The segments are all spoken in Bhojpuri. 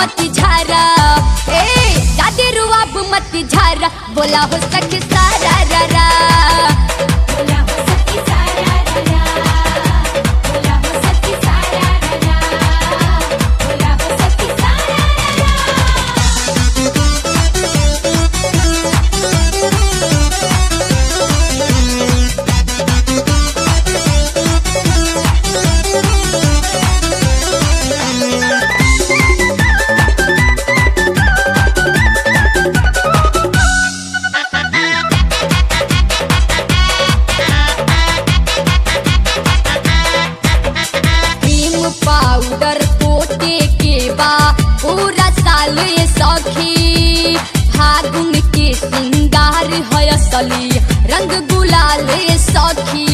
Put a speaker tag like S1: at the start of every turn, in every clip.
S1: मत झारा ए जादे रुआब मत झारा बोला हो सखी सारा रा रा
S2: बोला हो सखी सारा रा बोला हो सखी सारा रा बोला हो सखी सारा
S1: क्रीम पाउडर पोते के बा पूरा साल ये सखी फागुन के सिंगार है असली रंग गुलाल ये सखी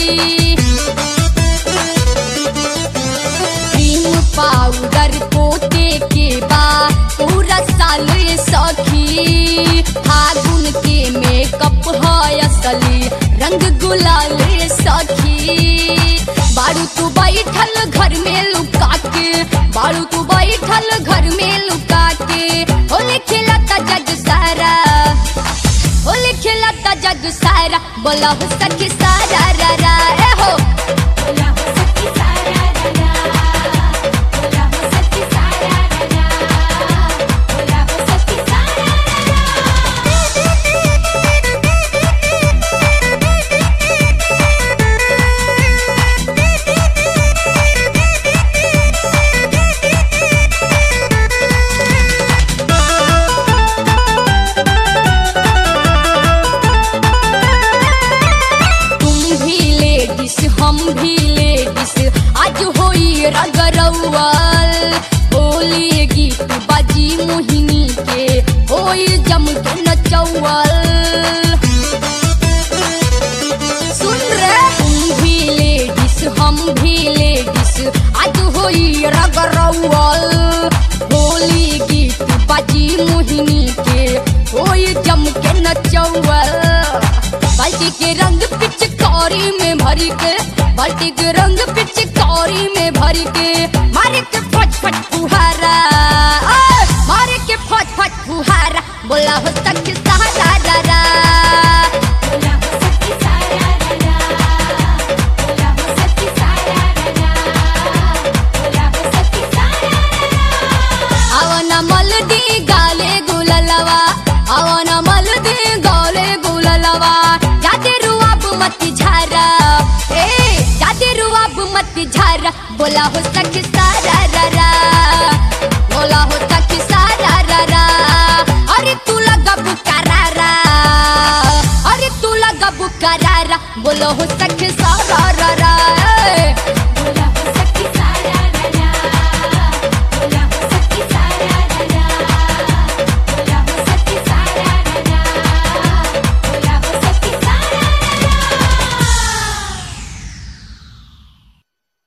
S1: क्रीम पाउडर पोते के बा पूरा साल ये सखी फागुन के मेकअप है असली रंग गुलाल ये सखी बारू तू बैठल घर में लुका के बारू तू बैठल घर में लुका के होली खिलाता जग सारा होली खिलाता जग सारा बोला हो सखी सारा रा रा ए हो
S2: बोला हो सखी सारा रा बोला हो सखी सारा रा बोला हो सखी सारा
S1: तुम भी लेडीज हम भी लेडीज आज होई रगरौल होली गीत बाजी मोहिनी के होई जम के नचौल सुन रे तुम भी लेडीज हम भी लेडीज आज होई रगरौल होली गीत बाजी मोहिनी के होई जम के नचौल बाल्टी के रंग पिचकारी में भरी के बाल्टी के रंग पिचकारी में भरी के मारे के फट फट फुहारा ओए, मारे के फट फट फुहारा बोला हो सख सहारा रा रा
S2: बोला हो सखी सारा रा बोला हो सखी सारा रा बोला हो सखी सारा
S1: ಅವನ ಮಲ್ದಿ ಗಾಲೆ ಗುಲಲವ ಅವನ ಮಲ್ದಿ ಗಾಲೆ ಗುಲಲವ ಜಾತಿರು ಅಬ್ ಮತ್ ಝಾರ ಏ ಜಾತಿರು ಅಬ್ ಮತ್ ಝಾರ ಬೋಲಾ ಹೋ ಸಖಿ ಸಾರಾ ರಾ ರಾ ಬೋಲಾ ಹೋ ಸಖಿ ಸಾರಾ ರಾ ರಾ ಅರೆ ತೂ ಲगा बुकारा अरे तू लगा बुकारा बोलो हो सखी सारा रा रा